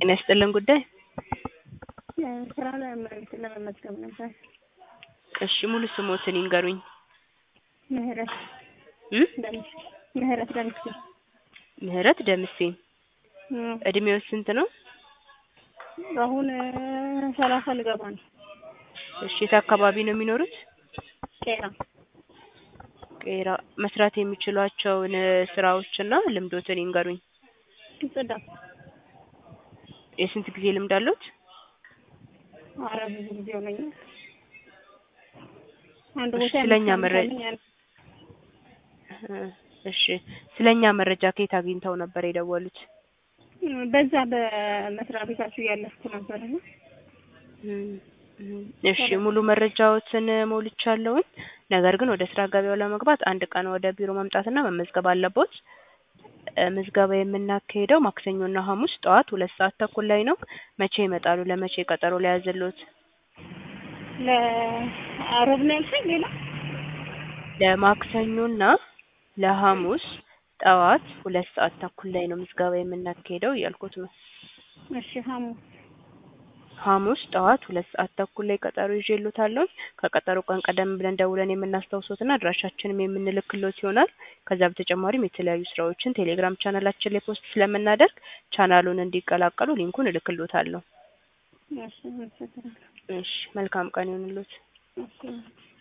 ጤና ይስጥልን ጉዳይ ስራ ለመመልስ ለመመዝገብ ነበር። እሺ ሙሉ ስሞትን ይንገሩኝ። ምህረት እም? ደምስ ምህረት ደምስ ምህረት ደምሴ እድሜው ስንት ነው? አሁን ሰላሳ ልገባ ነው። እሺ የት አካባቢ ነው የሚኖሩት? ቄራ ቄራ መስራት የሚችሏቸውን ስራዎችና ልምዶትን ይንገሩኝ። ጽዳት የስንት ጊዜ ልምድ አሉት? ኧረ ብዙ ጊዜ ሆነኛል። አንድ ቦታ ስለኛ መረ- ያመጣልኝ እሺ ስለኛ መረጃ ከየት አግኝተው ነበር የደወሉት? በዛ በመስሪያ ቤታችሁ እያለፍኩ ነበር እና እም፣ እም፣ እሺ ሙሉ መረጃዎትን ሞልቻለሁኝ። ነገር ግን ወደ ስራ ገበያው ለመግባት አንድ ቀን ወደ ቢሮ መምጣትና መመዝገብ አለቦት። እ፣ ምዝገባ የምናካሄደው ማክሰኞና ሐሙስ ጠዋት ሁለት ሰዓት ተኩል ላይ ነው። መቼ ይመጣሉ? ለመቼ ቀጠሮ ሊያዝልዎት? ለአሮብ ነው ያልሽኝ? ሌላ ለማክሰኞና ለሐሙስ ጠዋት ሁለት ሰዓት ተኩል ላይ ነው ምዝገባ የምናካሄደው እያልኩት ነው። እሺ ሐሙስ ሐሙስ ጠዋት ሁለት ሰዓት ተኩል ላይ ቀጠሮ ይዤልዎታለሁ። ከቀጠሮ ቀን ቀደም ብለን ደውለን የምናስታውሶትና አድራሻችንም የምንልክሎት ይሆናል። ከዛ በተጨማሪም የተለያዩ ስራዎችን ቴሌግራም ቻናላችን ላይ ፖስት ስለምናደርግ ቻናሉን እንዲቀላቀሉ ሊንኩን እልክሎታለሁ። እሺ አመሰግናለሁ። እሺ መልካም ቀን ይሁንልዎት። እሺ